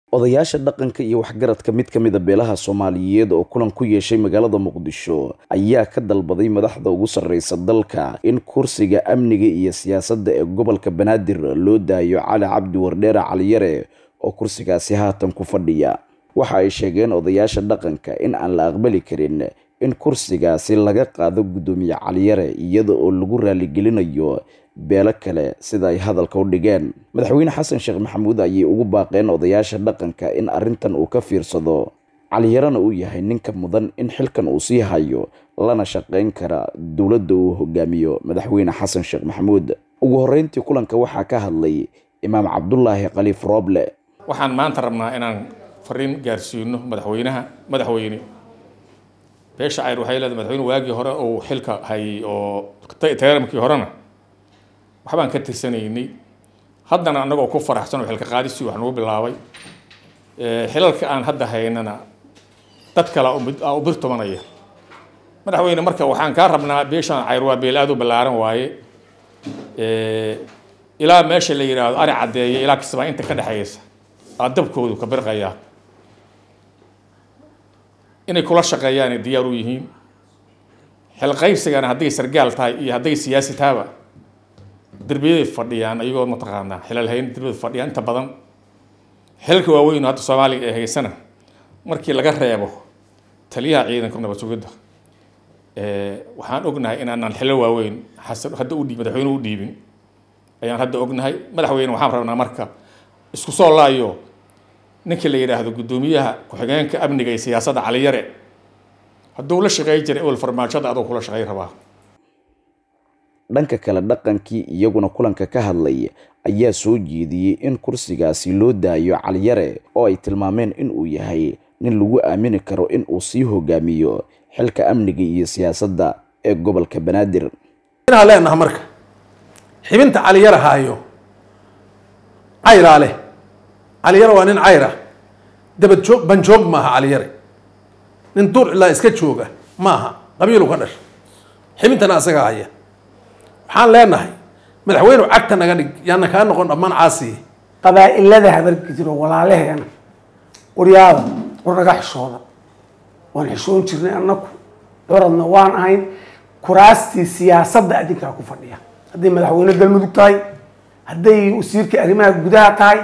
odayaasha dhaqanka iyo waxgaradka mid ka mid a beelaha soomaaliyeed oo kulan ku yeeshay magaalada muqdisho ayaa ka dalbaday madaxda ugu sarreysa dalka in kursiga amniga iyo siyaasadda ee gobolka banaadir loo daayo cali cabdi wardheere caliyare oo kursigaasi haatan ku fadhiya waxa ay sheegeen odayaasha dhaqanka in aan la aqbali karin in kursigaasi laga qaado guddoomiye caliyare iyada oo lagu raaligelinayo beelo kale sida ay hadalka u dhigeen madaxweyne xasan sheekh maxamuud ayay ugu baaqeen odayaasha dhaqanka in arrintan uu ka fiirsado caliyarena uu yahay ninka mudan in xilkan uu sii hayo lana shaqayn kara dowladda uu hogaamiyo madaxweyne xasan sheekh maxamuud ugu horreyntii kulanka waxaa ka hadlay imaam cabdulaahi khaliif rooble waxaan maanta rabnaa inaan fariin gaarsiino madaxweynaha madaxweyne beesha cayr waxay leedahay madaxweyne waagii hore uu xilka hayay oo teeramkii horena waxbaan ka tirsanaynay haddana annagoo ku faraxsan oo xilka qaadisii wax nagu bilaabay xilalka aan hadda haynana dad kale aa u birtumanaya madaxweyne marka waxaan kaa rabnaa beeshaan cayr waa beel aad u ballaaran waaye ilaa meesha la yidhaahdo ari caddeeya ilaa kasbaa inta ka dhexaysa aa dabkoodu ka birqayaa inay kula shaqeeyaanay diyaar u yihiin xilqaybsigana hadday sargaal tahay iyo hadday siyaasi tahaba derbiyaday fadhiyaan ayagoo mataqaanaa xilal hayn derbiyada fadhiyaan inta badan xilalka waaweyn hadda soomaaliga ee haysana markii laga reebo taliyaha ciidanka nabad sugidda waxaan ognahay inaanaan xilal waaweyn xasan hadda u dhiib madaxweyne u dhiibin ayaan hadda ognahay madaxweyne waxaan rabnaa marka isku soo laayo ninkii la yidhaahdo guddoomiyaha ku-xigeenka amniga iyo siyaasadda caliyare hadduu la shaqeey jiray ewel farmaajada adoo kula shaqey rabaa dhanka kale dhaqankii iyaguna kulanka ka hadlay ayaa soo jeediyey in kursigaasi loo daayo caliyare oo ay tilmaameen in uu yahay nin lagu aamini karo in uu sii hogaamiyo xilka amniga iyo siyaasadda ee gobolka banaadir inaan leenaha marka xibinta caliyare haayo cayraa leh caliyare waa nin cayra dabad joog banjoog maaha caliyare nin duur ilaa iska jooga maaha qabiilu ka dhasha xibintana asaga haya waxaan leenahay madaxweynu cagta naga dhig yaana kaa noqon dhammaan caasiye qabaa'ilada habargidiro walaalaheena waryaada war naga xishooda waan xishoon jirnay annaku curadna waan ahayn kuraastii siyaasadda adinkaa ku fadhiya hadday madaxweyne galmudug tahay hadday wasiirkii arrimaha gudaha tahay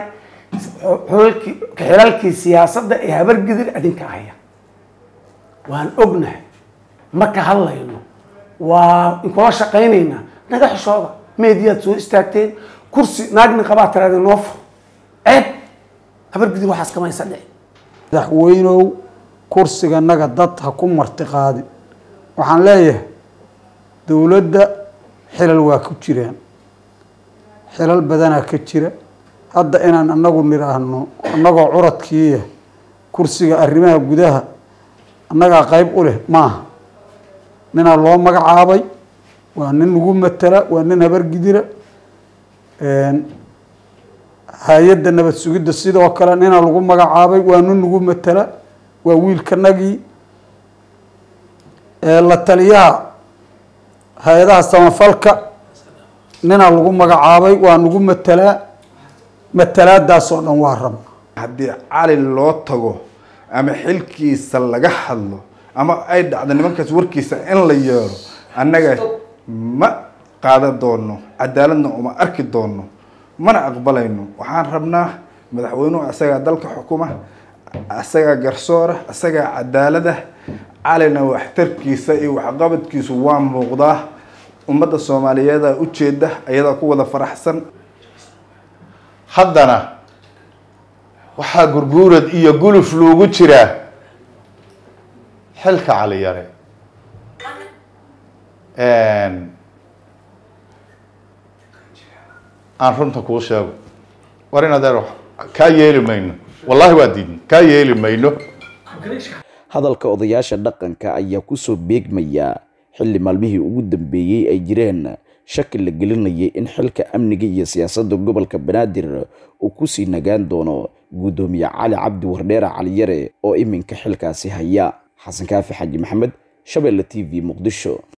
xilalkii siyaasadda ee habargidir adinka haya waan ognahay ma ka hadlayno waa inkula shaqaynaynaa naga xishooda meediyaad soo istaagteen kursi naagni qabaa tiraada noo fur ceeb habargidir waxaas kamaysa dhici madaxweynow kursiga naga dad ha ku marti qaadi waxaan leeyahay dowladda xilal waa ku jiraan xilal badanaa ka jira hadda inaan anagu nidhaahno annagoo curadkiiya kursiga arrimaha gudaha annagaa qeyb u leh maaha ninaa loo magacaabay waa nin lagu matala waa nin habargidira hay-adda nabad sugidda sidoo kale nina lagu magacaabay waa nin lagu matala waa wiilkanagii la taliyaha hay-adaha samafalka nina lagu magacaabay waa nagu matalaa matalaadaasoo dhan waa rabna haddii cali loo tago ama xilkiisa laga hadlo ama ay dhacdo nimankaas warkiisa in la yeelo annaga ma qaadan doono cadaaladna uma arki doono mana aqbalayno waxaan rabnaa madaxweynuhu asagaa dalka xukuma asagaa garsoora asagaa cadaalada calina waxtarkiisa iyo waxqabadkiisu waa muuqdaa ummadda soomaaliyeeda ujeeda ayadaa ku wada faraxsan haddana waxaa gurguurad iyo guluf loogu jiraa xilka caliyare aan runta kuu sheego war in adeer kaa yeeli mayno wallahi waa diidna kaa yeeli mayno hadalka odayaasha dhaqanka ayaa kusoo beegmaya xilli maalmihii ugu dambeeyey ay jireen shaki la gelinayay in xilka amniga iyo siyaasadda gobolka banaadir uu kusii nagaan doono guddoomiye cali cabdi wardheere caliyare oo iminka xilkaasi haya xasan kaafi xaji maxamed shabeelle t v muqdisho